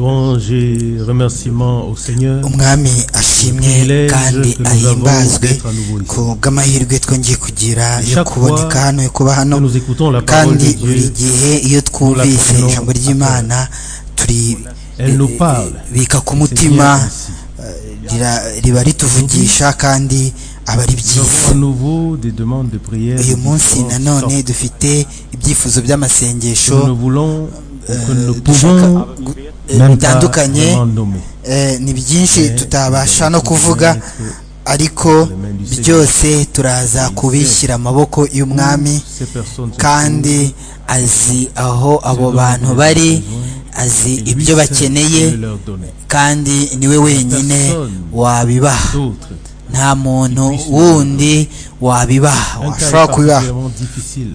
louange et remerciements au Seigneur. umwami ashimwe Privilège kandi que nous ahimbazwe avons d'être à nouveau ici. ku bw'amahirwe twongeye kugira yo Chaque kuboneka fois hano yo kuba hano Quand nous écoutons la parole kandi de buri Dieu, gihe iyo twumvise prenons ijambo à ry'imana turi Elle nous parle. bika ku c'est mutima bien ainsi. rira- riba rituvugisha kandi aba ari Nous avons byiza à nouveau des demandes de prière. uyu munsi de différentes nanone sortes. dufite ibyifuzo by'amasengesho Nous ne voulons ou que nous ne dushaka pouvons gu- même pas bitandukanye vraiment nommer. Eh, ni byinshi tutabasha no kuvuga ariko byose turaza kubishyira amaboko y'umwami Ces personnes sont kandi azi aho abo bantu bari azi Et lui seul ibyo bakeneye peut leur donner. kandi niwe wenyine wabibaha D'autres, nta muntu wundi wabibaha un cas washobora est kubibaha particulièrement difficile.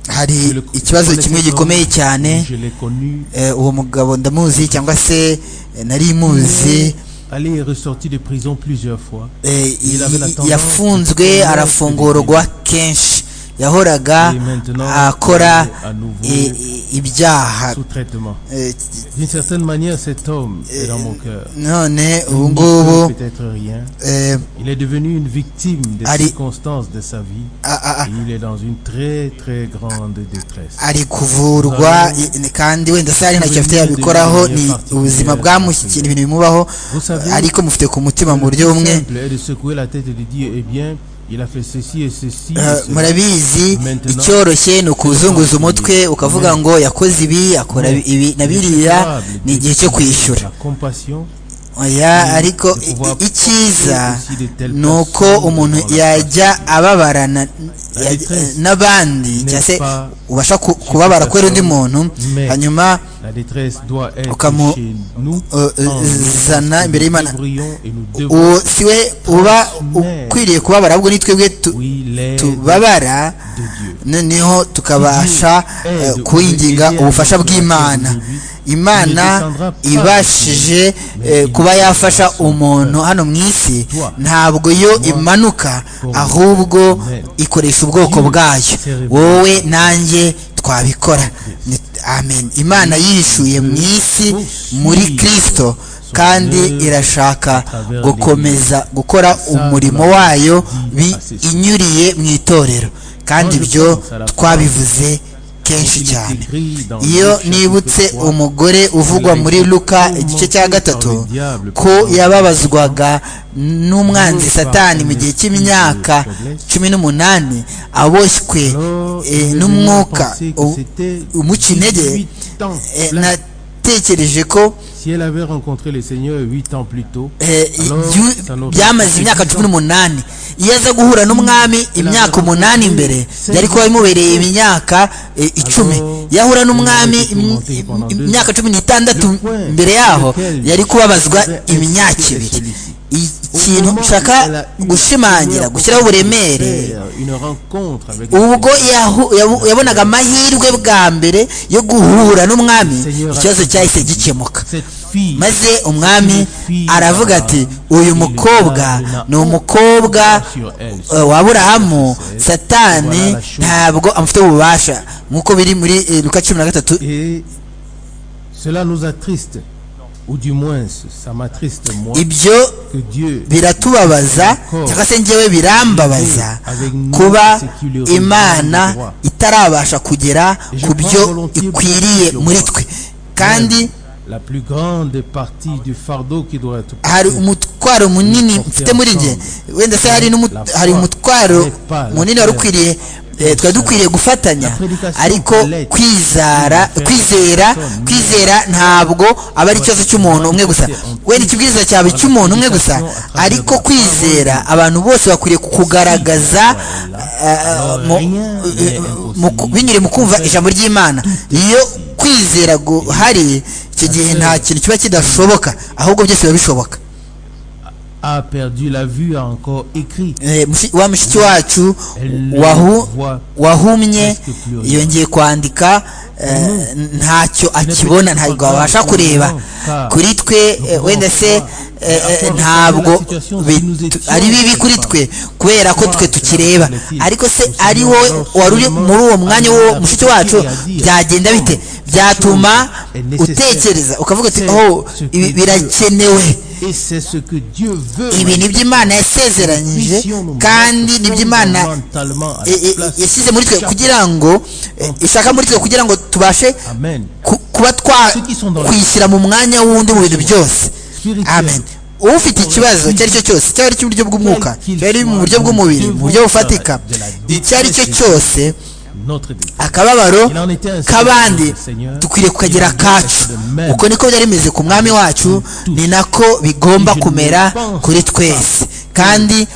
hari Je le- ikibazo je le kimwe connais gikomeye cyane Je l'ai connu. eh, uwo mugabo ndamuzi cyangwa se eh, nari muzi Allé est ressorti de prison plusieurs fois. Eh, Il avait la i- tendance yafunzwe to- arafungurwa kenshi yahoraga Et maintenant, akora il est à nouveau i- i- ibyaha sous traitement. Eh, t- D'une certaine manière, cet homme est dans mon cœur. none Il ubu n'y ngubu peut peut-être rien. eh, Il est devenu une victime des Allez. circonstances de sa vie. a- a- Et a- il est dans une très très grande détresse. ari kuvurwa i- ni- kandi wenda se hari ntacyo afite yabikoraho ni ubuzima bwamushyikiye ibintu bimubaho Vous savez, ariko mufite ku mutima mu le buryo plus bumwe simple est de secouer la tête et de dire, eh bien, il a fait ceci et ceci. et Eh, cela. murabizi Maintenant, icyoroshye ni ukuzunguza umutwe ukavuga ngo yakoze ibi akora Mais ibi na il est biriya capable ni igihe cyo kwishyura La compassion, oya ariko de pouvoir i- icyiza porter aussi de telles ni uko personnes umuntu dans la yajya ababarana La détresse n'abandi n'est cyangwa se pas ubasha ku- kubabara supérieur, kubera undi muntu mais hanyuma la détresse doit être Ukamu- chez nous. euh, euh, en nous, zana nous imbere y'Imana. devrions et nous devons. uwo si we uba ukwiriye kubabara ahubwo ni twebwe tu- Oui, l'aide tubabara de Dieu. noneho tukabasha eh, kuwinginga ubufasha bw'imana imana ibashije eh, kuba yafasha umuntu hano mu isi ntabwo yo imanuka ahubwo ikoresha ubwoko bwayo wowe nanjye twabikora Ni- amen imana yishuye mu isi muri kristo kandi irashaka gukomeza gukora umurimo wayo binyuriye mu itorero kandi ibyo twabivuze kenshi cyane iyo nibutse umugore uvugwa muri luka igice cya gatatu ko yababazwaga n'umwanzi satani mu gihe cy'imyaka cumi n'umunani aboshywe eh, n'umwuka u- umuca intege eh, natekereje ko Si elle avait rencontré le Seigneur huit ans plus tôt, eh, Alors, yu- ça n'aurait byamaze pas imyaka été cumi n'umunani iyo aza guhura n'umwami imyaka umunani imbere yari kuba bimubereye imyaka eh, icumi yahura n'umwami im- im- imyaka cumi n'itandatu mbere yaho yari kubabazwa imyaka ibiri I- ikintu nshaka gushimangira gushyiraho uburemere une rencontre avec le ubwo yahu- yabu- yabonaga amahirwe bwa mbere yo guhura n'umwami ikibazo cyahise gikemuka Cette fille, maze umwami aravuga ati uyu mukobwa ni umukobwa eh, wa aburahamu satani ntabwo amufite ububasha nk'uko biri muri eh, luka cumi na gatatu et cela nous attriste, ou du moins ça m'attriste moi, ibyo que Dieu biratubabaza cyangwa se njyewe birambabaza kuba imana itarabasha kugera ku byo ikwiriye muri twe kandi la plus grande partie du fardeau qui doit être hari umutwaro munini mfite muri njye wenda se hari n'umu- hari umutwaro munini wari ukwiriye eh, twari dukwiriye gufatanya ariko kwizara kwizera kwizera ntabwo aba ari ikibazo cy'umuntu umwe gusa wenda ikibwiriza cyawe cy'umuntu umwe gusa ariko kwizera abantu bose bakwiriye kugaragaza binyuriye mu kumva ijambo ry'imana iyo kwizera guhari icyo gihe nta kintu kiba kidashoboka ahubwo byose biba bishoboka a perdu la vue a encore écrit Eh, mushi- wa mushiki wacu wahu- wahumye yongeye kwandika eh, ntacyo akibona ntabwo abasha kureba kuri twe wenda se ntabwo ari bibi kuri twe kubera ko twe tukireba ariko se ari wowe wari uri muri uwo mwanya wo mushiki wacu byagenda bite byatuma utekereza ukavuga uti oh birakenewe ibi ni byo imana yasezeranyije kandi ni byo imana yashyize muri twe kugira ngo ishaka muri twe kugira ngo tubashe kuba twakwishyira mu mwanya w'undi mu bintu byose amen ufite ikibazo icyo ari cyo cyose cyaba ari cy'uburyo bw'umwuka cyaba ari mu buryo bw'umubiri mu buryo bufatika icyo ari cyo cyose akababaro k'abandi dukwiriye kukagira akacu uko niko byari bimeze ku mwami wacu ni nako bigomba kumera kuri twese kandi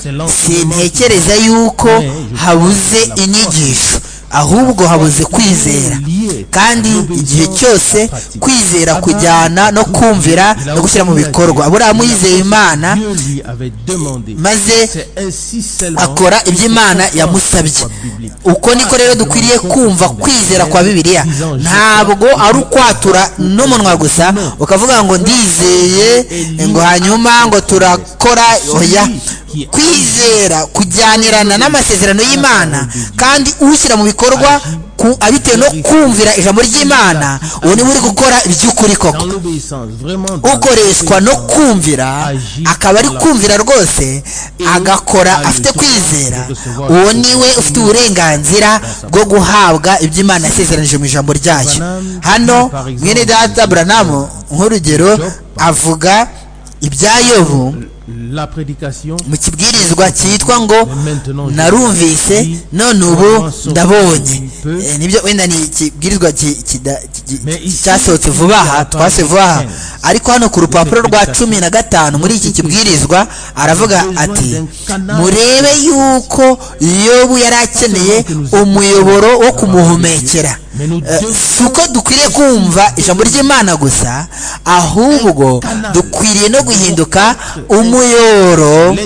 sintekereza yuko habuze inyigisho ahubwo habuze kwizera kandi igihe cyose kwizera kujyana no kumvira no gushyira mu bikorwa aburahamu yizeye imana maze akora ibyo imana yamusabye uko niko rero dukwiriye kumva kwizera kwa bibiliya ntabwo ari ukwatura n'umunwa gusa ukavuga ngo ndizeye ngo hanyuma ngo turakora oya kwizera kujyanirana n'amasezerano y'imana kandi ushyira mu bikorwa abitewe no kumvira ijambo ry'imana ubu niba uri gukora iby'ukuri koko ukoreshwa no kumvira akaba ari kumvira rwose agakora afite kwizera uwo niwe ufite uburenganzira bwo guhabwa ibyo imana yasezeranyije mu ijambo ryayo hano mwene data buranamu nk'urugero avuga ibya yobu mu kibwirizwa cyitwa ngo narumvise none ubu ndabonye nibyo wenda ni ikibwirizwa cyasohotse vuba aha twase vuba aha ariko hano ku rupapuro rwa cumi na gatanu muri iki kibwirizwa aravuga ati murebe yuko yobu yari akeneye umuyoboro wo kumuhumekera si uko dukwiriye kumva ijambo ry'imana gusa ahubwo dukwiriye no guhinduka umuyoro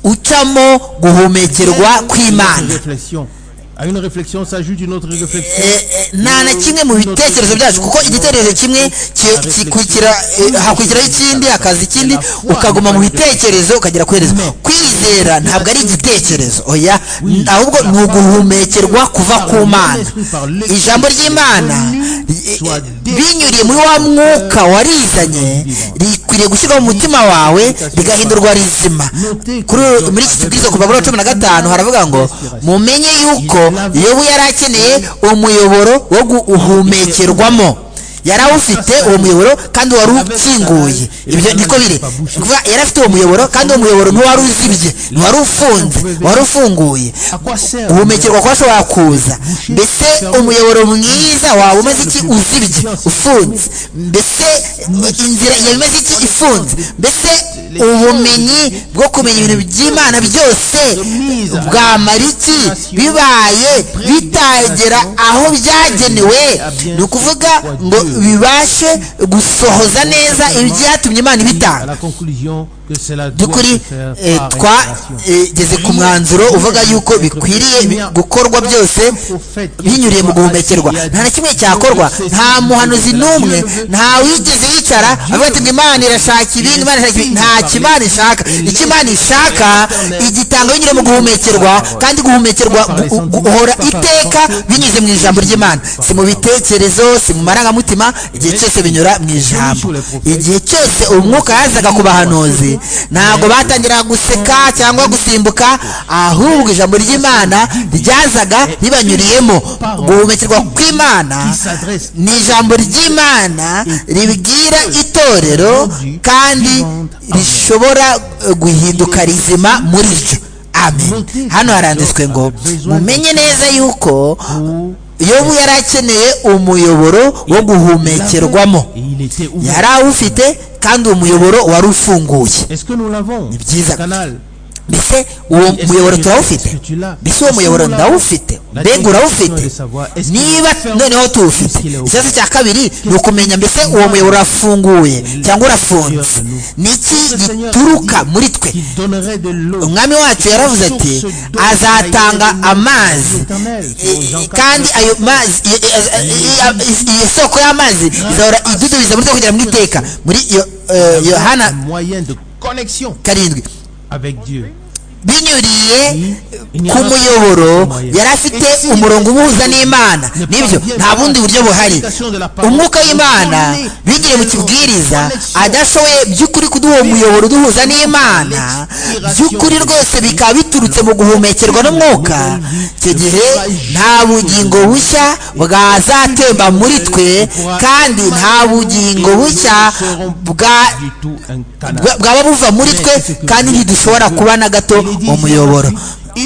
ucamo guhumekerwa kw'imana nta na kimwe mu bitekerezo byacu kuko igitekerezo kimwe hakurikiraho ikindi hakaza ikindi ukaguma mu bitekerezo ukagera kohereza kwizera ntabwo ari igitekerezo oya ahubwo ni uguhumekerwa kuva ku mana ijambo ry'imana binyuriye muri wa mwuka warizanye rikwiriye gushyirwa mu mutima wawe rigahindurwa rizima muri iki kibwirizwa kuva kuri cumi na gatanu haravuga ngo mumenye yuko yobu yari akeneye umuyoboro wo guhumekerwamo yari awufite uwo muyoboro kandi wari ukinguye ibyo niko biri yari afite uwo muyoboro kandi uwo muyoboro ntiwari uzibye ntiwari ufunze wari ufunguye uhumekerwa kuba ashobora kuza mbese umuyoboro mwiza waba umeze iki uzibye ufunze mbese inzira yaba imeze iki ifunze mbese ubumenyi bwo kumenya ibintu by'imana byose bwamara iki bibaye bitagera aho byagenewe ni ukuvuga ngo bibashe gusohoza neza ibyatumye imana ibitanga by'ukuri twageze ku mwanzuro uvuga yuko bikwiriye gukorwa byose binyuriye mu guhumekerwa nta na kimwe cyakorwa nta muhanuzi n'umwe nta wigeze yicara avuga ati imana irashaka ibindi imana irashaka ibindi nta kimana ishaka icyo imana ishaka igitanga binyuriye mu guhumekerwa kandi guhumekerwa guhora iteka binyuze mu ijambo ry'imana si mu bitekerezo si mu marangamutima igihe cyose binyura mu ijambo igihe cyose umwuka yazaga ku bahanuzi ntabwo batangira guseka cyangwa gusimbuka ahubwo ijambo ry'imana ryazaga ribanyuriyemo guhumekerwa kw'imana ni ijambo ry'imana ribwira itorero kandi rishobora guhinduka rizima muri ryo amen hano haranditswe ngo mumenye neza yuko yobu yari akeneye umuyoboro wo guhumekerwamo yari awufite kandi uwo muyoboro wari ufunguye ni byiza mbese uwo muyoboro turawufite mbese uwo muyoboro ndawufite mbega urawufite niba noneho tuwufite ikibazo cya kabiri ni ukumenya mbese uwo muyoboro urafunguye cyangwa urafunze ni iki gituruka muri twe umwami wacu yaravuze ati azatanga amazi kandi ayo mazi iyo soko y'amazi izahora idudubiza muri twe kugera mu iteka muri yohana karindwi binyuriye ku muyoboro yari afite umurongo ubuhuza n'imana nibyo nta bundi buryo buhari umwuka w'imana binyuriye mu kibwiriza adashoboye by'ukuri kuduha umuyoboro uduhuza n'imana by'ukuri rwose bikaba biturutse mu guhumekerwa n'umwuka icyo gihe nta bugingo bushya bwazatemba muri twe kandi nta bugingo bushya bwaba buva muri twe kandi ntidushobora kuba na gato umuyoboro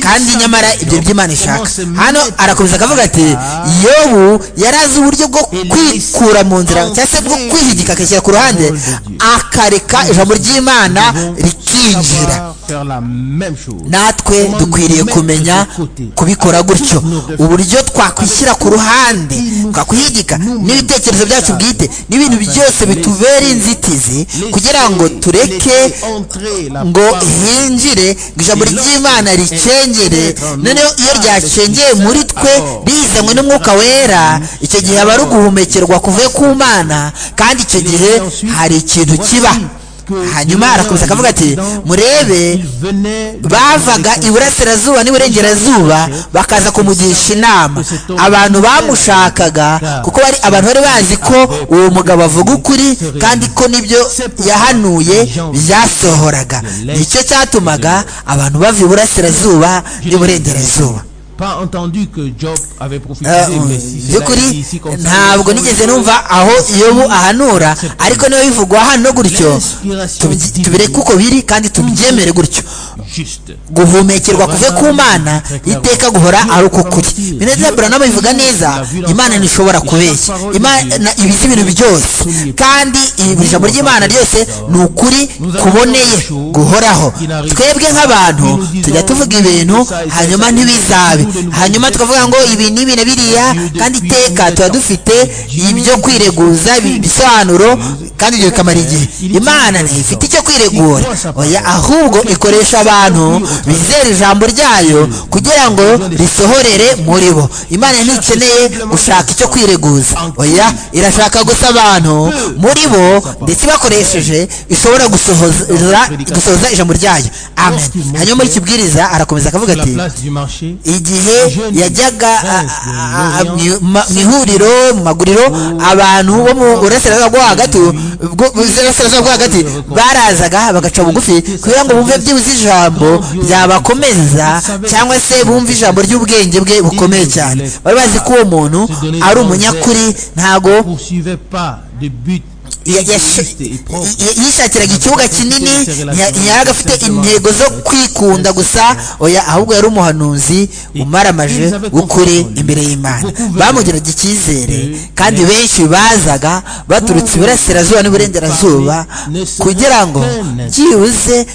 kandi nyamara ibyo by'imana ishaka hano arakomeza akavuga ati yobu yari azi uburyo bwo kwikura mu nzira cyangwa se bwo kwihigika akashyira ku ruhande akareka ijambo ry'imana rikinjira natwe dukwiriye kumenya kubikora gutyo uburyo twakwishyira ku ruhande twakwihigika n'ibitekerezo byacu bwite n'ibintu byose bitubera inzitizi kugira ngo tureke ngo hinjire ngo ijambo ry'imana rike noneho iyo ryacengeye muri twe rizanywe n'umwuka wera icyo gihe aba ari uguhumekerwa kuvuye ku mana kandi icyo gihe hari ikintu kiba hanyuma arakomeza akavuga ati murebe bavaga iburasirazuba n'iburengerazuba bakaza kumugisha inama abantu bamushakaga kuko bari abantu bari bazi ko uwo mugabo avuga ukuri kandi ko n'ibyo yahanuye byasohoraga nicyo cyatumaga abantu bava iburasirazuba n'iburengerazuba by'ukuri ntabwo nigeze numva aho iyobu ahanura ariko niba bivugwa hano gutyo tubireke uko biri kandi tubyemere gutyo guhumekerwa kuve ku mana iteka guhora ari uko kuri minezeza buranama bivuga neza imana ntishobora kubeshya imana ibita ibintu byose kandi buri jambo ry'imana ryose ni ukuri kuboneye guhoraho twebwe nk'abantu tujya tuvuga ibintu hanyuma ntibizabe hanyuma tukavuga ngo ibi n'ibi na biriya kandi iteka tuba dufite ibyo kwireguza ibisobanuro kandi ibyo bikamara igihe imana ntifite icyo kwiregura oya ahubwo ikoresha abantu bizera ijambo ryayo kugira ngo risohorere muri bo imana ntikeneye gushaka icyo kwireguza oya irashaka gusa abantu muri bo ndetse bakoresheje ishobora gusohoza ijambo ryayo amen hanyuma muri kibwiriza arakomeza akavuga ati igihe yajyaga mu ihuriro mu maguriro abantu bo mu burasirazuba bwo hagati burasirazuba bwo hagati barazaga bagaca bugufi kugira ngo bumve byibuze ijambo ryabakomeza cyangwa se bumve ijambo ry'ubwenge bwe bukomeye cyane bari bazi ko uwo muntu ari umunyakuri ntago yishakiraga ikibuga kinini yari afite intego zo kwikunda gusa oya ahubwo yari umuhanuzi umaramaje w'ukuri imbere y'imana bamugiraga icyizere kandi benshi bazaga baturutse iburasirazuba n'iburengerazuba kugira ngo byibuze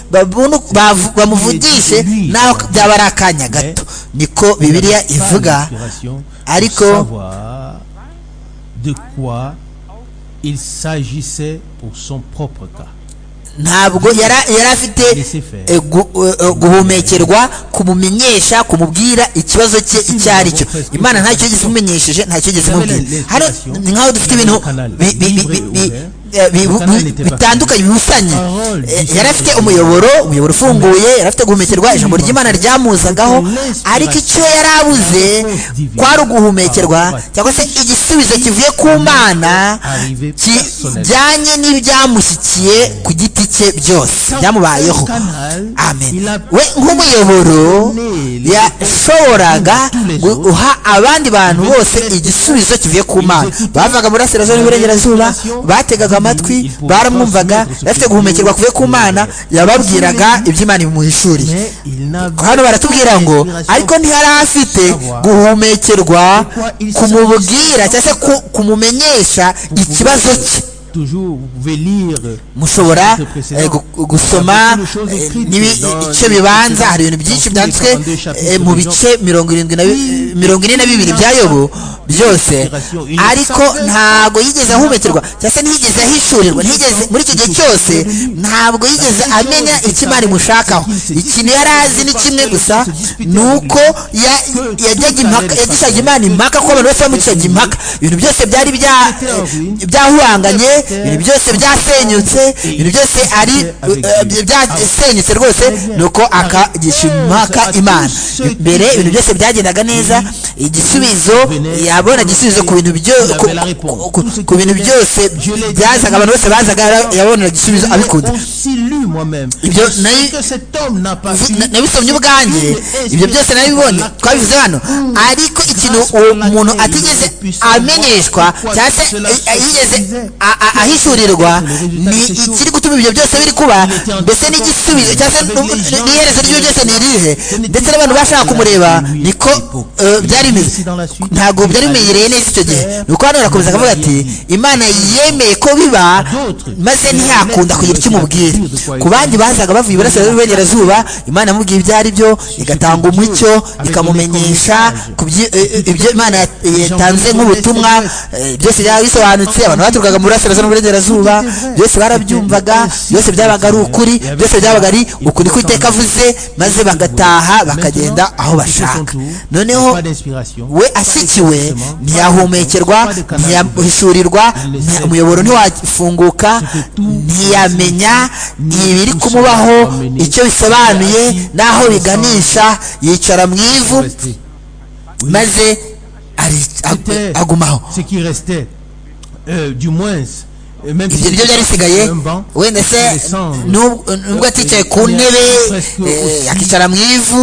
bamuvugishe naho byaba ari akanya gato niko bibiliya ivuga ariko il s'agissait pour son propre cas. ntabwo yari afite guhumekerwa kumumenyesha kumubwira ikibazo cye icyo ari cyo imana ntacyo yigeze imumenyesheje ntacyo yigeze imubwira hano ni nk'aho dufite ibintu bitandukanye bihusanye yari afite umuyoboro umuyoboro ufunguye yari afite guhumekerwa ijambo ry'imana ryamuzagaho ariko icyo yari abuze kwari uguhumekerwa cyangwa se igisubizo kivuye ku mana kijyanye n'ibyamushyikiye ku giti cye byose byamubayeho amen we nk'umuyoboro yashoboraga guha abandi bantu bose igisubizo kivuye ku mana bavaga muri asirazuba n'iburengerazuba bategaga amatwi baramwumvaga bafite guhumekerwa kuve ku mana yababwiraga iby'imana bimuhishuriye hano baratubwira ngo ariko ntihari afite guhumekerwa kumubwira cyangwa se kumumenyesha ikibazo cye mushobora gusoma ibice bibanza hari ibintu byinshi byanditswe mu bice mirongo irindwi na mirongo ine na bibiri bya yobu byose ariko ntabwo yigeze ahumekerwa cyangwa se ntiyigeze ahishurirwa ntiyigeze muri iki gihe cyose ntabwo yigeze amenya icyo imana imushakaho ikintu yari azi ni kimwe gusa ni uko yajyaga impaka yagishaga imana impaka ko abantu bose bamucishaga impaka ibintu byose byari byahuhanganye ibintu byose byasenyutse ibintu byose ari byasenyutse rwose ni uko akagisha impaka imana mbere ibintu byose byagendaga neza igisubizo yabona igisubizo ku bintu ku bintu byose byazaga abantu bose bazaga yabona igisubizo abikunda ibyo nabisomye ubwanjye ibyo byose nabibonye twabivuze hano ariko ikintu uwo muntu atigeze amenyeshwa cyangwa se yigeze ahishurirwa ni ikiri gutuma ibyo byose biri kuba mbese n'igisubizo cyangwa se n'iherezo ry'ibyo byose ni irihe ndetse n'abantu bashaka kumureba niko byari bimeze ntabwo byari bimenyereye neza icyo gihe ni uko hano barakomeza akavuga ati imana yemeye ko biba maze ntiyakunda kugira icyo umubwira ku bandi bazaga bavuye iburasirazuba n'iburengerazuba imana yamubwiye ibyo ari byo igatanga umucyo ikamumenyesha ibyo imana yatanze nk'ubutumwa byose byaba bisobanutse abantu baturukaga mu burasirazuba n'uburengerazuba byose barabyumvaga byose byabaga ari ukuri byose byabaga ari ukuri ko iteka avuze maze bagataha bakagenda aho bashaka noneho we ashyikiwe ntiyahumekerwa ntiyahishurirwa umuyoboro ntiwafunguka ntiyamenya ntibiri kumubaho icyo bisobanuye n'aho biganisha yicara mu ivu maze agumaho ibyo byo byari bisigaye wenda se nubwo aticaye ku ntebe akicara mu ivu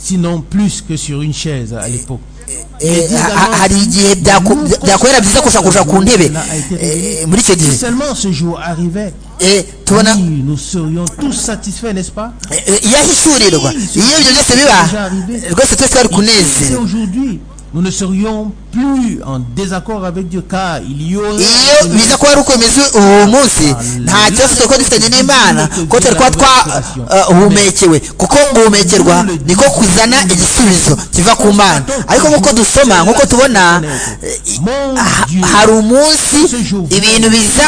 sinon plus que sur une chaise à l'époque. hari igihe byakorera byiza kushakusha ku ntebe muri icyo gihe tubona iyo ahishurirwa iyo ibyo byose biba rwose twese twari kunezerwa nous ne serions plus en désaccord avec Dieu car il y aurait iyo biza kuba ari ukomeza uwo munsi nta kibazo twari dufitanye n'imana ko twari kuba twahumekewe kuko guhumekerwa niko kuzana igisubizo kiva ku mana ariko nk'uko dusoma nk'uko tubona hari umunsi ibintu biza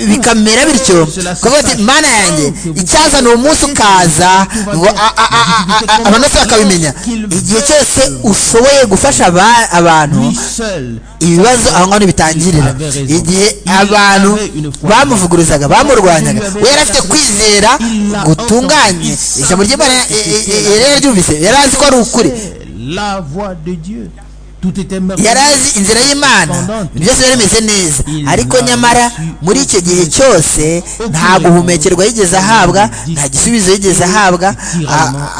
bikamera bityo kuvuga ati mana yanjye icyazana uwo munsi ukaza ngo abantu bose bakabimenya igihe cyose ushoboye gufasha abantu ibibazo aho ngaho ntibitangirira igihe abantu bamuvuguruzaga bamurwanyaga we yari afite kwizera gutunganye ijambo ry'imana yari yararyumvise yari azi ko ari ukuri yari azi inzira y'imana byose byari bimeze neza ariko nyamara muri icyo gihe cyose nta guhumekerwa yigeze ahabwa nta gisubizo yigeze ahabwa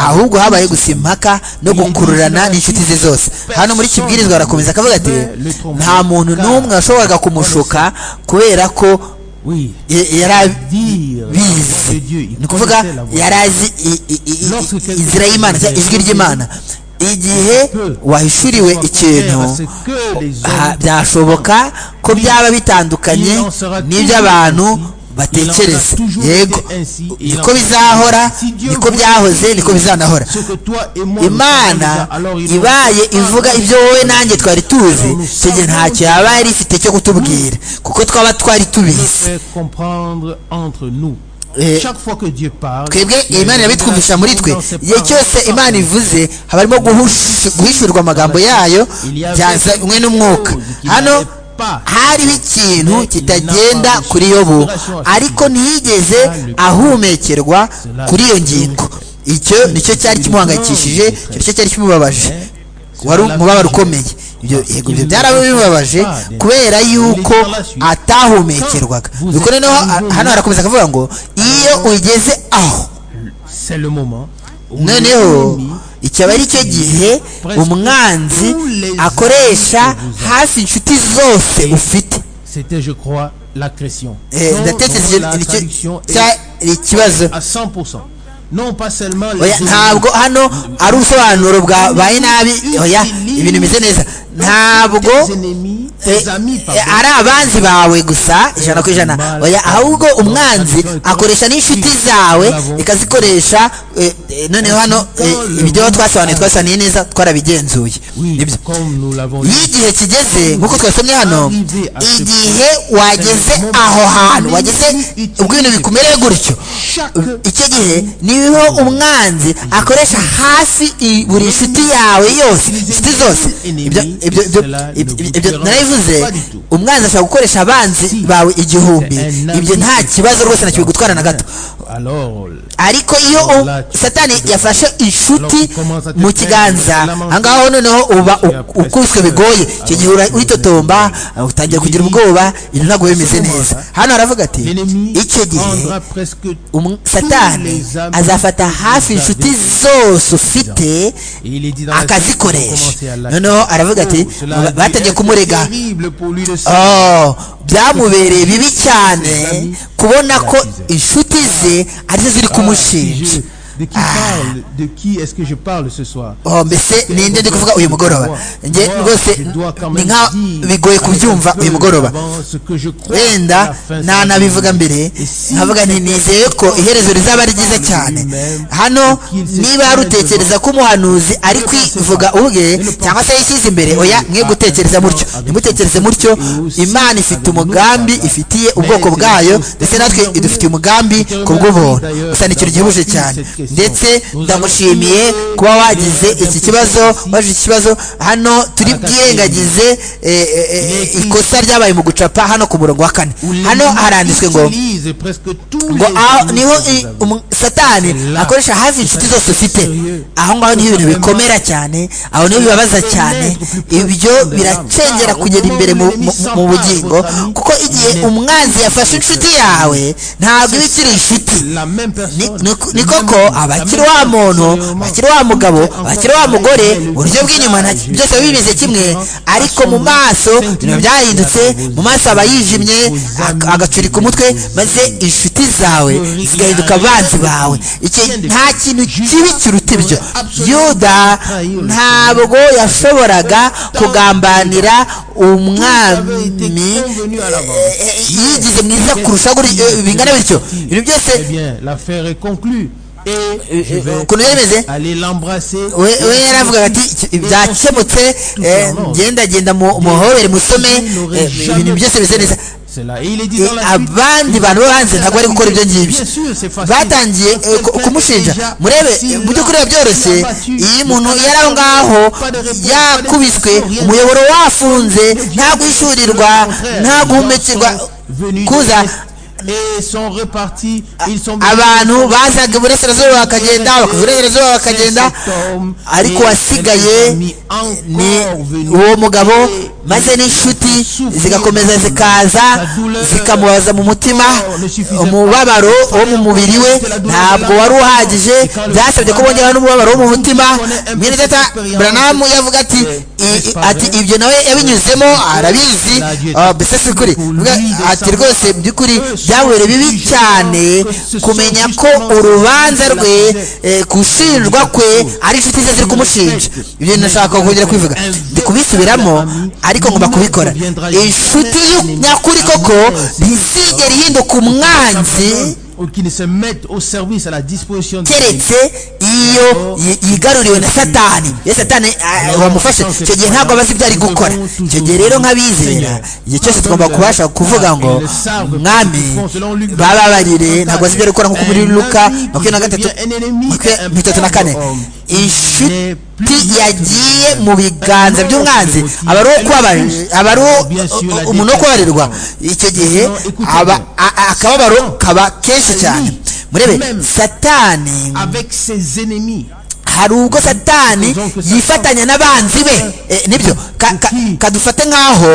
ahubwo habaye gusa impaka no gukururana n'inshuti ze zose hano muri kibwirizwa barakomeza akavuga ati nta muntu n'umwe washoboraga kumushuka kubera ko yarabizi ni ukuvuga yari azi inzira y'imana ijwi ry'imana igihe wahishuriwe ikintu byashoboka ko byaba bitandukanye n'iby'abantu batekereza yego niko bizahora niko byahoze niko bizanahora imana ibaye ivuga ibyo wowe nanjye twari tuzi icyo gihe ntacyo yaba yari ifite cyo kutubwira kuko twaba twari tubizi twebwe imana irabitwumvisha muri twe igihe cyose imana ivuze haba harimo guhishurwa amagambo yayo byazanywe n'umwuka hano hariho ikintu kitagenda kuri yobu ariko ntiyigeze ahumekerwa kuri iyo ngingo icyo nicyo cyari kimuhangayikishije icyo nicyo cyari kimubabaje wari umubabaro ukomeye ibyo byarabibabaje kubera yuko atahumekerwaga nuko noneho hano harakomeza akavuga ngo iyo ugeze aho noneho iki aba ari cyo gihe umwanzi akoresha hafi inshuti zose ufite ndatekereza ikibazo ntabwo hano ari ubusobanuro bwabaye nabi ibintu bimeze neza ntabwo ari abanzi bawe gusa ijana ku ijana oya ahubwo umwanzi akoresha n'inshuti zawe ikazikoresha noneho hano ibyo twasobanuye twasobanuye neza twarabigenzuye iyo igihe kigeze nk'uko twasomye hano igihe wageze aho hantu wageze ubwo ibintu bikumereye gutyo icyo gihe niho umwanzi akoresha hasi buri nshuti yawe yose inshuti zose ibyo narabivuze umwanzi ashobora gukoresha abanzi bawe igihumbi ibyo nta kibazo rwose nacyo gutwara na gato ariko iyo satani yafashe inshuti mu kiganza ahangaho noneho uba ukubiswe bigoye icyo gihe uritotomba utangira kugira ubwoba ibintu ntabwo bimeze neza hano haravuga ati icyo gihe satani azafata hafi inshuti zose ufite akazikoresha noneho aravuga ati batangiye kumurega byamubereye bibi cyane kubona ko inshuti ze arizo ziri kumushinja De qui parle De qui est-ce que je parle ce soir Oh mbese ni nde ndi kuvuga uyu mugoroba nge rwose ni nka bigoye kubyumva uyu mugoroba wenda nanabivuga mbere nkavuga nti nizeye ko iherezo rizaba ari ryiza cyane hano niba rutekereza ko umuhanuzi ari kwivuga ubwe cyangwa se yishyize imbere oya mwe gutekereza mutyo ntimutekereze mutyo imana ifite umugambi ifitiye ubwoko bwayo ndetse natwe idufitiye umugambi ku bw'ubuntu gusa ni ikintu gihebuje cyane ndetse ndamushimiye kuba wagize iki kibazo waje iki kibazo hano turi bwirengagize ikosa ryabaye mu gucapa hano ku murongo wa kane hano haranditswe ngo ngo aho niho satani akoresha hafi inshuti zose ufite aho ngaho niho ibintu bikomera cyane aho niho bibabaza cyane ibyo biracengera kugera imbere mu bugingo kuko igihe umwanzi yafashe inshuti yawe ntabwo iba ikiri inshuti ni koko abakiri wa muntu bakiri wa mugabo bakiri wa mugore uburyo bw'inyuma byose bimeze kimwe ariko mu maso ibintu byahindutse mu maso aba yijimye agacurika umutwe maze inshuti zawe zigahinduka abanzi bawe nta kintu kibi kiruta ibyo yuda ntabwo yashoboraga kugambanira umwami yigize mwiza kurusha bingana bityo ibintu byose ukuntu yemeze we yaravugaga ati byakemutse genda genda muhobere musome ibintu byose bise neza abandi bantu bo hanze ntabwo bari gukora ibyo ngibyo batangiye kumushinja murebe mu by'ukuri biba byoroshye iyo umuntu yari aho ngaho yakubiswe umuyoboro wafunze nta guhishurirwa nta guhumekirwa kuza abantu bazaga iburasirazuba bakagenda bakava iburasirazuba bakagenda ariko wasigaye ni uwo mugabo maze n'inshuti zigakomeza zikaza zikamubaza mu mutima umubabaro wo mu mubiri we ntabwo wari uhagije byasabye ko bongeraho n'umubabaro wo mu mutima mwene data buranamu yavuga ati ati ibyo nawe yabinyuzemo arabizi mbese si ukuri ati rwose by'ukuri byabereye bibi cyane kumenya ko urubanza rwe gushinjwa kwe ari inshuti ze ziri kumushinja ibyo nashaka kongera kwivuga ndi kubisubiramo ariko ngomba kubikora inshuti nyakuri koko ntizigera ihinduka umwanzi qui ne se mettent au service à la disposition de keretse iyo yigaruriwe na satani iyo satani wamufashe icyo gihe ntabwo abazi ibyo ari gukora icyo gihe rero nk'abizera igihe cyose tugomba kubasha kuvuga ngo mwami bababarire ntabwo bazi ibyo ari gukora nk'uko muri luka makumyabiri na gatatu makumyabiri itatu na kane inshuti yagiye mu biganza by'umwanzi aba ari umuntu wo kubabarirwa icyo gihe akababaro kaba kenshi cyane murebe satani hari ubwo satani yifatanya n'abanzi be nibyo kadufate nk'aho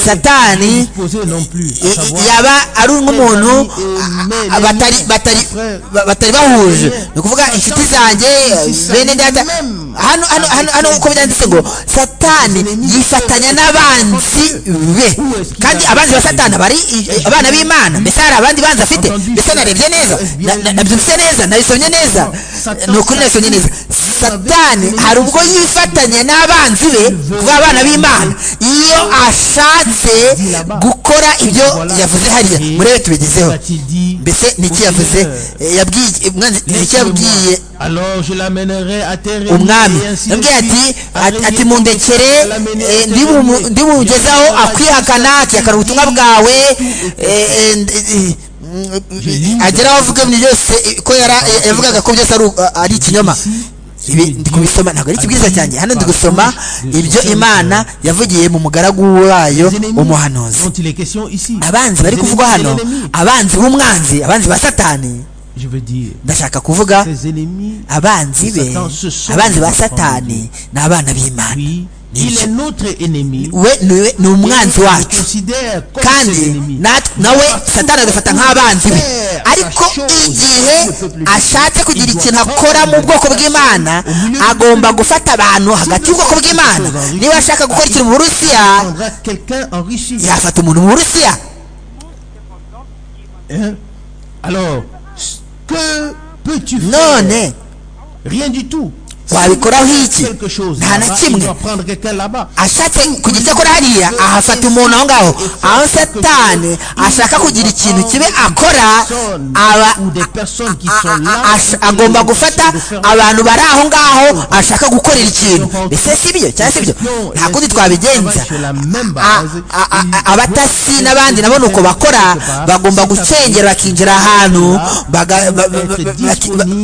satani yaba ari nk'umuntu batari bahuje ni ukuvuga inshuti zanjye bene ndata hano hano hano uko byanditse ngo satani yifatanya n'abanzi be kandi abanzi ba satani bari abana b'imana mbese hari abandi banzi afite mbese narebye neza nabyutse neza nabisomye neza ni ukuri nabisomye neza satani hari ubwo yifatanya n'abanzi be kuba abana b'imana iyo ashatse gukora ibyo yavuze hariya murebe tubigezeho mbese ni iki yavuze yabwiye ni iki yabwiye umwami yabwiye ati ati mundekere ndibugezaho akwihakana akihakana ubutumwa bwawe agera aho avuga ibintu byose ko yavugaga ko byose ari ikinyoma ibi ndi kubisoma ntabwo ari ikibwiza cyanjye hano ndi gusoma ibyo imana yavugiye mu mugaragu wayo umuhanuzi abanzi bari kuvugwa hano abanzi b'umwanzi abanzi ba satani ndashaka kuvuga abanzi be abanzi ba satani ni abana b'imana we ni umwanzi wacu kandi nawe satani agafata nk'abanzi be ariko igihe ashatse kugira ikintu akora mu bwoko bw'imana agomba gufata abantu hagati y'ubwoko bw'imana niba ashaka gukora ikintu mu burusiya yafata umuntu mu burusiya none wabikoraho iki nta na kimwe ashatse kugira icyo akora hariya ahafata umuntu aho ngaho aho satani ashaka kugira ikintu kibe akora aba agomba gufata abantu bari aho ngaho ashaka gukorera ikintu mbese si byo cyangwa si byo nta kundi twabigenza abatasi n'abandi nabo ni uko bakora bagomba gucengera bakinjira ahantu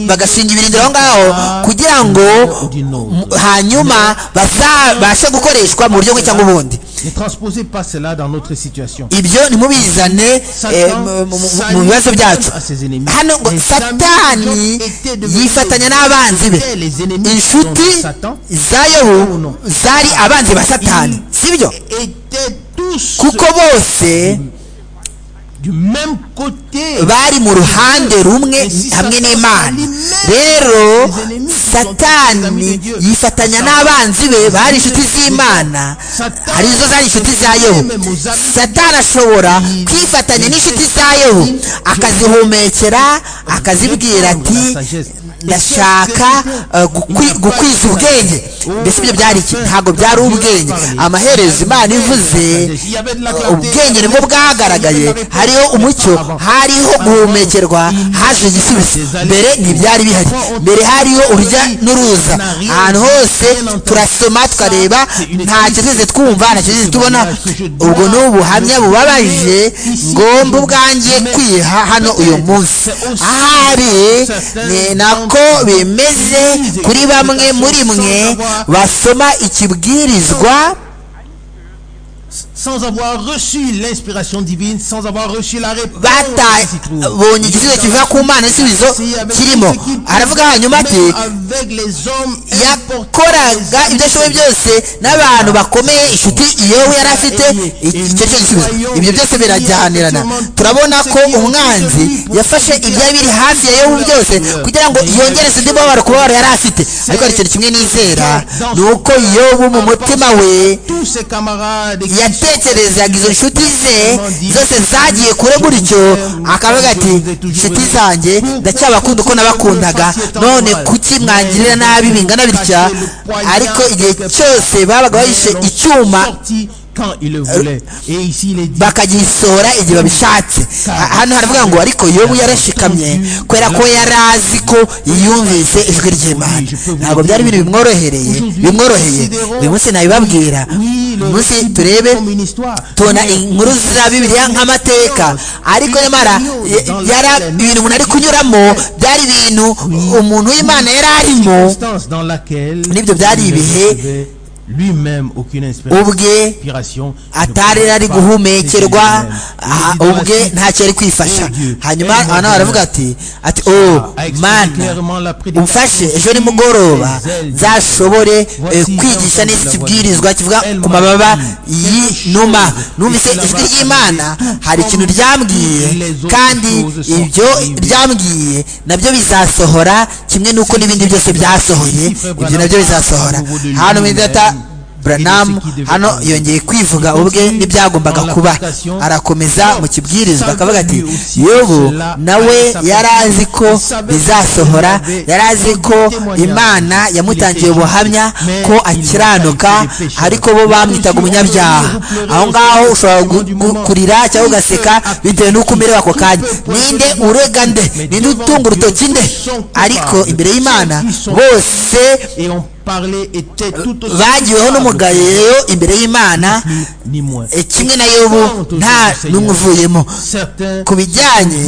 bagashinga ibirindiro aho ngaho kugira ngo hanyuma bazabashe gukoreshwa mu buryo bwe cyangwa ubundi ibyo ntimubizane mu bibazo byacu hano ngo satani yifatanya n'abanzi be inshuti za yobu zari abanzi ba satani sibyo kuko bose bari mu ruhande rumwe hamwe n'imana rero satani yifatanya n'abanzi be bari inshuti z'imana arizo zari inshuti za yehu satani ashobora kwifatanya n'inshuti za yehu akazihumekera akazibwira ati ndashaka gukwiza ubwenge mbese ibyo byari iki ntabwo byari ubwenge amaherezo imana ivuze ubwenge nibwo bwagaragaye hariho umucyo hariho guhumekerwa haje igisubizo mbere ntibyari bihari mbere hariho urujya n'uruza ahantu hose turasoma tukareba ntacyo twese twumva ntacyo twese tubona ubwo ni ubuhamya bubabaje ngomba ubwanjye kwiha hano uyu munsi ahari ni nako bimeze kuri bamwe muri mwe basoma ikibwirizwa sans avoir reçu l'inspiration divine, sans avoir reçu la réponse. babonye igisubizo kivuga ku mana n'igisubizo kirimo aravuga hanyuma ati yakoraga ibyo ashoboye byose n'abantu bakomeye inshuti yewe yari afite icyo cyo gisubizo ibyo byose birajyanirana turabona ko umwanzi yafashe ibyari biri hafi ya yewe byose kugira ngo yongereze undi mubabaro ku mubabaro yari afite ariko hari ikintu kimwe nizera ni uko yewe mu mutima we yatekerezaga izo nshuti ze zose zagiye kure gutyo akavuga ati nshuti zanjye ndacyabakunda uko nabakundaga none kuki mwangirira nabi bingana bitya ariko igihe cyose babaga bahishe icyuma bakagisohora igihe babishatse hano haravuga ngo ariko yobu yarashikamye kubera ko yari azi ko yumvise ijwi ry'imana ntabwo byari ibintu bimworohereye bimworoheye uyu munsi nabibabwira munsi turebe tubona inkuru za bibiliya nk'amateka ariko nyamara ibintu umuntu ari kunyuramo byari ibintu umuntu w'imana yari arimo n'ibyo byari ibihe lui-même aucune inspiration atari ari guhumekerwa ubwe ntacyo ari kwifasha hanyuma abantu baravuga ati ati o mana umfashe ejo nimugoroba nzashobore kwigisha neza ikibwirizwa kivuga ku mababa y'inuma numvise ijwi ry'imana hari ikintu ryambwiye kandi ibyo ryambwiye nabyo bizasohora kimwe n'uko n'ibindi byose byasohoye ibyo nabyo bizasohora hano mu buranamu hano yongeye kwivuga ubwe n'ibyagombaga kuba arakomeza mu kibwirizwa akavuga ati yobu nawe yari azi ko bizasohora yari azi ko imana yamutangiye ubuhamya ko akiranuka ariko bo bamwitaga umunyabyaha aho ngaho ushobora kurira cyangwa ugaseka bitewe n'uko umerewe ako kanya ninde urega nde ninde utunga urutoki nde ariko imbere y'imana bose bagiweho n'umugayo imbere y'imana kimwe na yobu nta n'umwe uvuyemo ku bijyanye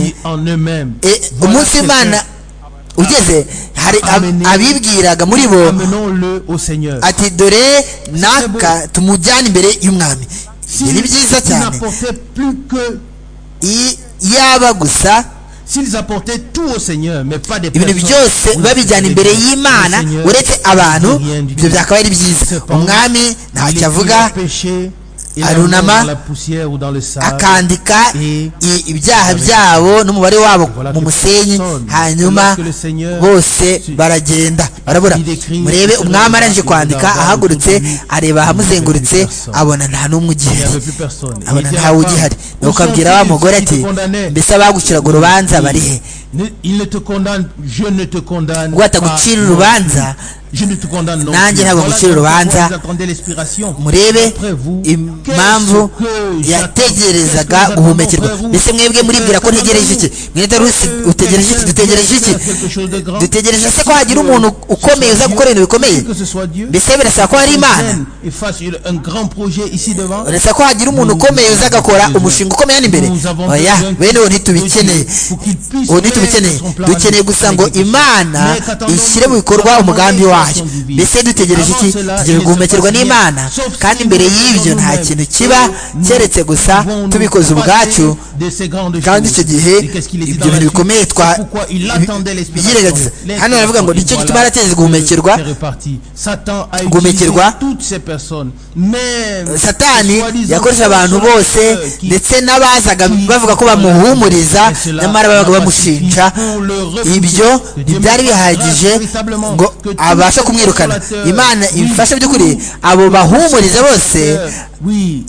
umunsi w'imana ugeze hari abibwiraga muri bo ati dore naka tumujyane imbere y'umwami ni byiza cyane yaba gusa ibintu byose babijyana imbere y'imana uretse abantu ibyo byakaba ari byiza umwami ntacyo avuga arunama akandika ibyaha byabo n'umubare wabo mu musenyi hanyuma bose baragenda barabura murebe umwami arangije kwandika ahagurutse areba ahamuzengurutse abona nta n'umwe ugihari abona ntawe ugihari ukabwira wa mugore ati mbese abagukiraga urubanza bari he ngo batagucira urubanza nanjye ntabwo gushyira urubanza murebe impamvu yategerezaga guhumekerwa mbese mwebwe muribwira ko ntegereje iki mwita rusi utegereje iki dutegereje iki dutegereje se ko hagira umuntu ukomeye uza gukora ibintu bikomeye mbese birasaba ko hari imana urasa ko hagira umuntu ukomeye uza agakora umushinga ukomeye hano imbere oya bene uwo ntitubikeneye uwo ntitubikeneye dukeneye gusa ngo imana ishyire mu bikorwa umugambi wayo mbese dutegereje iki tugiye guhumekerwa n'imana kandi imbere y'ibyo nta kintu kiba keretse gusa tubikoze ubwacu kandi icyo gihe ibyo bintu bikomeye twa yirengagiza hano baravuga ngo nicyo gituma yarateje guhumekerwa guhumekerwa satani yakoresha abantu bose ndetse n'abazaga bavuga ko bamuhumuriza nyamara babaga bamushinja ibyo ntibyari bihagije ngo aba abasha kumwirukana imana ifasha by'ukuri abo bahumuriza bose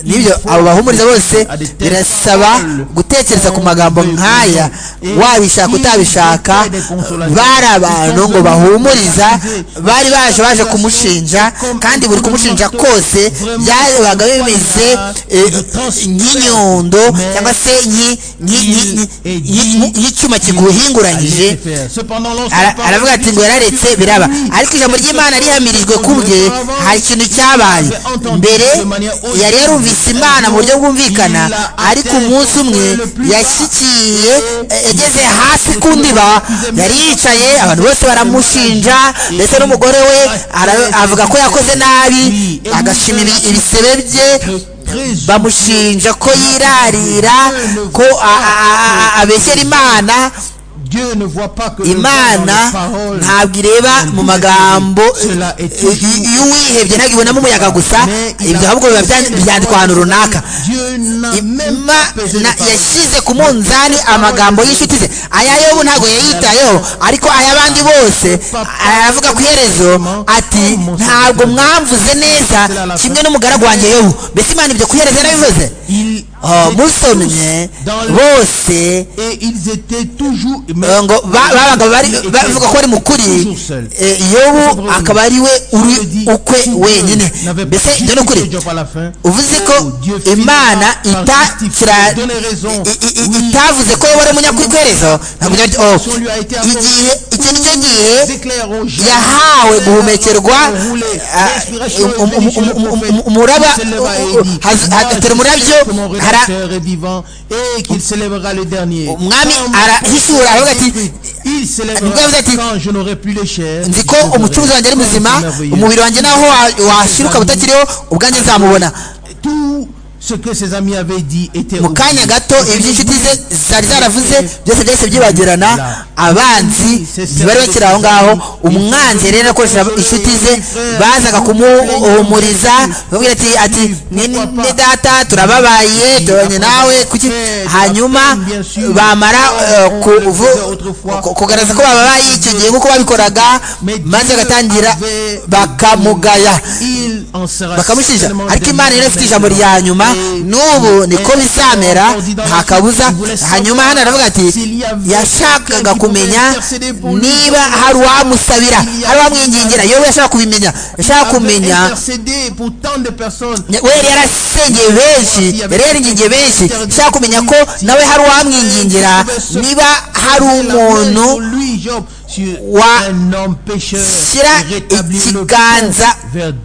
nibyo abo bahumuriza bose birasaba gutekereza ku magambo nk'aya wabishaka utabishaka bari abantu ngo bahumuriza bari baje baje kumushinja kandi buri kumushinja kose byabaga bimeze nk'inyundo cyangwa se nk'icyuma kiguhinguranyije aravuga ati ngo yararetse biraba ariko ijambo ry'imana rihamirijwe kubwe hari ikintu cyabaye mbere yari yarumvise imana mu buryo bwumvikana ariko umunsi umwe yashyikiye yageze hasi ku ndiba yari yicaye abantu bose baramushinja ndetse n'umugore we avuga ko yakoze nabi agashima ibisebe bye bamushinja ko yirarira ko abeshyera imana imana ntabwo ireba mu magambo iyo uwihebye ntabwo ibonamo umuyaga gusa ibyo ahubwo biba byandikwa ahantu runaka yashyize ku munzani amagambo y'inshuti ze aya yobu ntabwo yayitayeho ariko ay'abandi bose aravuga ku iherezo ati ntabwo mwamvuze neza kimwe n'umugaragu wanjye yobu mbese imana ibyo ku iherezo yarabivuze musomye bose ngo babaga bavuga ko ari mukuri yobu akaba ari we uri ukwe wenyine mbese ibyo ni ukuri uvuze ko imana itavuze ko yobu ari umunyakwiherezo igihe icyo ni cyo gihe yahawe guhumekerwa umuraba hatera umurabyo umwami arahishura aravuga ati nibwo yavuze ati nzi ko umucuruzi wanjye ari muzima umubiri wanjye naho washiruka butakiriho ubwanjye nzamubona mu kanya gato ibyo inshuti ze zari zaravuze byose byahise byibagirana abanzi ntibari bakiri aho ngaho umwanzi rero akoresha inshuti ze bazaga kumuhumuriza babwira ati ati ni data turababaye tubanye nawe kuki hanyuma bamara kugaragaza ko bababaye icyo gihe nk'uko babikoraga maze bagatangira bakamugaya bakamushinja ariko imana yari ifite ijambo rya nyuma n'ubu niko bizamera nta kabuza hanyuma hano aravuga ati yashakaga kumenya niba hari uwamusabira hari uwamwingingira yewe yashaka kubimenya yashaka kumenya we yarasengeye benshi yari yaringingiye benshi yashaka kumenya ko nawe hari uwamwingingira niba hari umuntu washyira ikiganza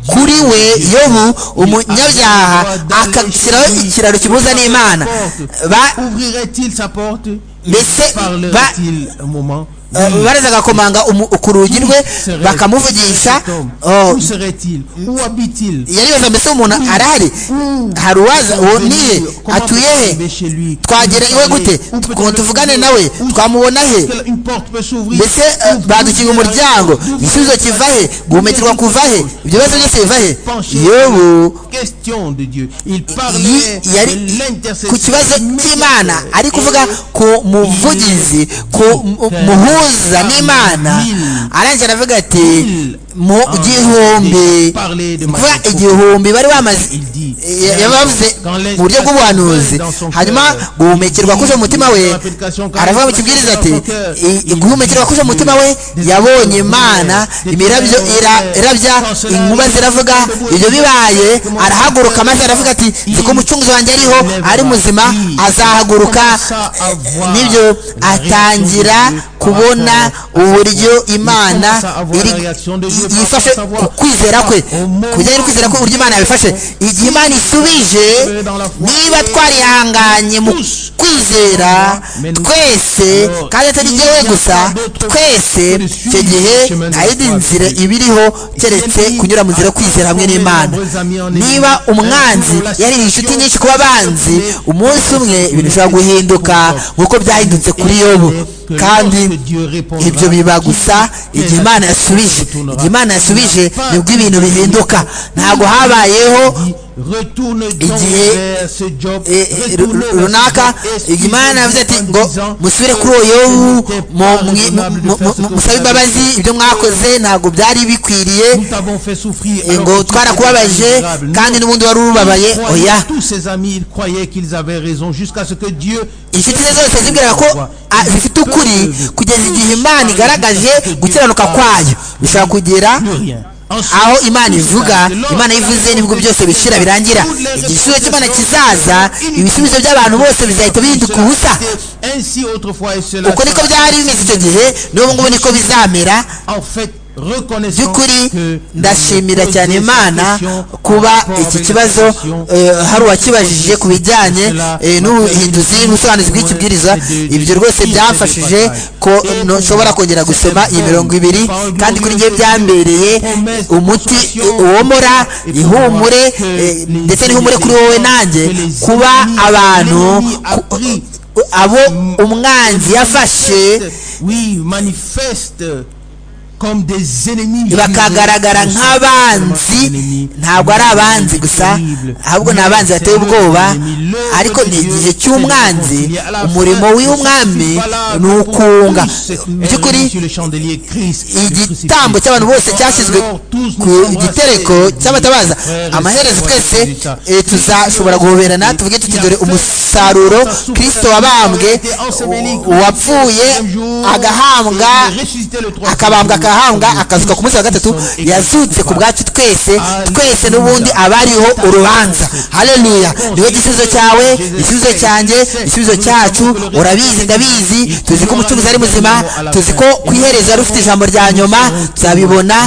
kuri we yobu umunyabyaha agashyiraho ikiraro kimuhuza n'imana mbese baraza agakomanga ku rugi rwe bakamuvugisha yaribaza mbese umuntu arahari hari uwaza uwo niye atuye he twagera iwe gute ngo tuvugane nawe twamubona he mbese badukinga umuryango igisubizo kiva he guhumekirwa kuva he ibyo bibazo byose biva he yobu yari ku kibazo cy'imana ari kuvuga ku muvugizi ku muhungu guhuza n'imana arangira aravuga ati mu gihumbi kuvuga igihumbi bari bamaze yabavuze mu buryo bw'ubuhanuzi hanyuma guhumekerwa kuje umutima we aravuga mu kibwiriza ati guhumekerwa kuje umutima we yabonye imana imirabyo irabya inkuba ziravuga ibyo bibaye arahaguruka maze aravuga ati nzi ko umucunguzi wanjye ariho ari muzima azahaguruka nibyo atangira kubona uburyo imana yifashe kwizera kwe ku bijyanye no kwizera kwe uburyo imana yabifashe igihe imana isubije niba twarihanganye mu kwizera twese kandi atari jyewe gusa twese icyo gihe nta yindi nzira ibiriho keretse kunyura mu nzira yo kwizera hamwe n'imana niba umwanzi yari inshuti nyinshi ku banzi umunsi umwe ibintu bishobora guhinduka nk'uko byahindutse kuri yobu kandi ibyo biba gusa igihe imana yasubije igihe imana yasubije nibwo ibintu bihinduka ntabwo habayeho igihe runaka imana yavuze ati ngo musubire kuri uwo yobu musabe imbabazi ibyo mwakoze ntabwo byari bikwiriye ngo twarakubabaje kandi n'ubundi wari urubabaye oya inshuti ze zose zibwiraga ko zifite ukuri kugeza igihe imana igaragaje gukiranuka kwayo bishobora kugera aho imana ivuga imana ivuze nibwo byose bishira birangira igisubizo cy'imana kizaza ibisubizo by'abantu bose bizahita bihinduka ubusa uko niko byari bimeze icyo gihe n'ubu ngubu niko bizamera by'ukuri ndashimira cyane imana kuba iki kibazo hari uwakibajije ku bijyanye n'ubuhinduzi n'ubusobanuzi bw'ikibwiriza ibyo rwose byamfashije ko nshobora kongera gusoma iyi mirongo ibiri kandi kuri njye byambereye umuti uwomora ihumure ndetse n'ihumure kuri wowe nanjye kuba abantu abo umwanzi yafashe bakagaragara nk'abanzi ntabwo ari abanzi gusa ahubwo ni abanzi bateye ubwoba ariko ni igihe cy'umwanzi umurimo w'umwami ni ukunga by'ukuri igitambo cy'abantu bose cyashyizwe ku gitereko cy'abatabaza amaherezo twese tuzashobora guhoberana tuvuge tuti dore umusaruro kirisito wabambwe uwapfuye agahambwa akabambwa akabambwa agahanga akazuka ku munsi wa gatatu yazutse ku bwacu twese twese n'ubundi aba ariho urubanza haleluya niwe gisubizo cyawe igisubizo cyanjye igisubizo cyacu urabizi ndabizi tuzi ko umucuruzi ari muzima tuzi ko ku iherezo yari ufite ijambo rya nyuma tuzabibona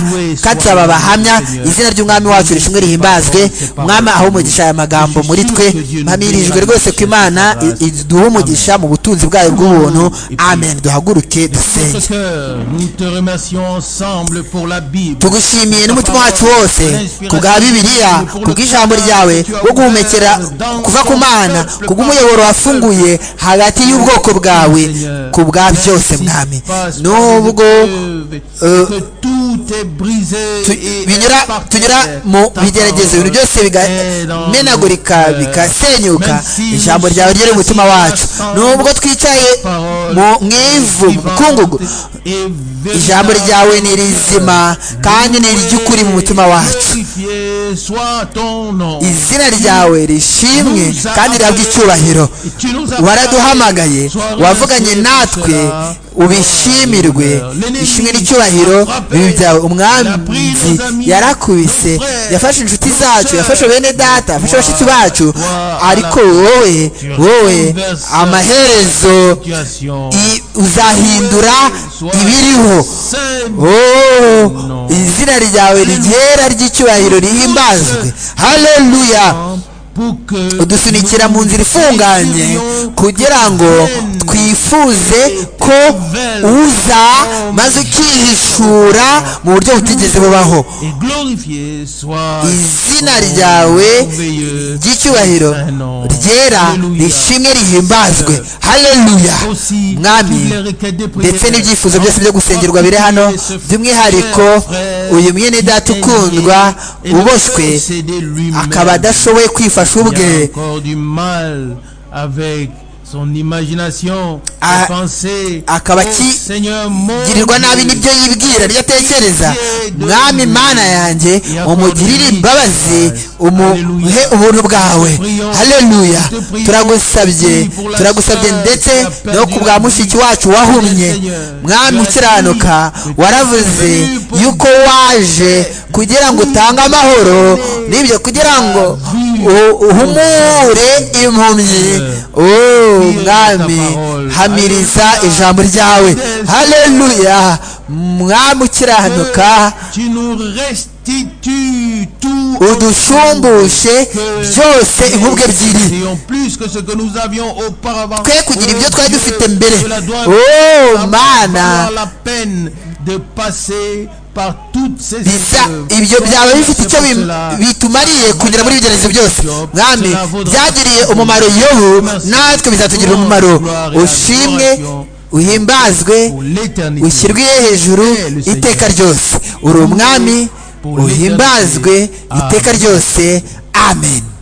kandi tuzaba abahamya izina ry'umwami wacu rishimwe rihimbazwe umwami aho umugisha aya magambo muri twe mpamirijwe rwose ku imana imana iduhe umugisha mu butunzi bwayo bw'ubuntu amen duhaguruke dusenge tugushimiye n'umutima wacu wose kubwa bibiliya kubw'ijambo ryawe wo guhumekera kuva ku mana kubw'umuyoboro wafunguye hagati y'ubwoko bwawe kubwa byose mwami nubwo tunyura mu bigeragezo ibintu byose bigamenagurika bigasenyuka ijambo ryawe ryera umutima wacu nubwo twicaye mu ivu mukungugu ijambo ryawe ni rizima kandi ni iry'ukuri mu mutima wacu izina ryawe rishimwe kandi rihabwa icyubahiro waraduhamagaye wavuganye natwe ubishimirwe ishimwe n'icyubahiro bibi byawe umwami yarakubise yafashe inshuti zacu yafashe bene data yafashe abashyitsi bacu ariko wowe wowe amaherezo uzahindura ibiriho izina ryawe rigera ry'icyubahiro rihimbazwe haleluya udusunikira mu nzira ifunganye kugira ngo twifuze ko uza maze ukihishura mu buryo butigeze bubaho izina ryawe ry'icyubahiro ryera rishimwe rihimbazwe haleluya mwami ndetse n'ibyifuzo byose byo gusengerwa biri hano by'umwihariko uyu mwene data ukundwa uboswe akaba adashoboye kwifasha Il a encore du mal avec son imagination, ses pensées. akaba akigirirwa nabi n'ibyo yibwira ibyo atekereza mwami imana yanjye umugirire imbabazi umuhe ubuntu bwawe haleluya turagusabye turagusabye ndetse no ku bwa mushiki wacu wahumye mwami ukiranuka waravuze yuko waje kugira ngo utange amahoro n'ibyo kugira ngo uhumure impumyi mwami hamiriza ijambo ryawe haleluya mwami ukiranuka udushumbushe byose inkubwe ebyiri twe kugira ibyo twari dufite mbere oh mana ibyo byaba bifite icyo bitumariye kunyura muri ibigeragezo byose mwami byagiriye umumaro yobu natwe bizatugirira umumaro ushimwe uhimbazwe ushyirwe hejuru iteka ryose uri umwami uhimbazwe iteka ryose amen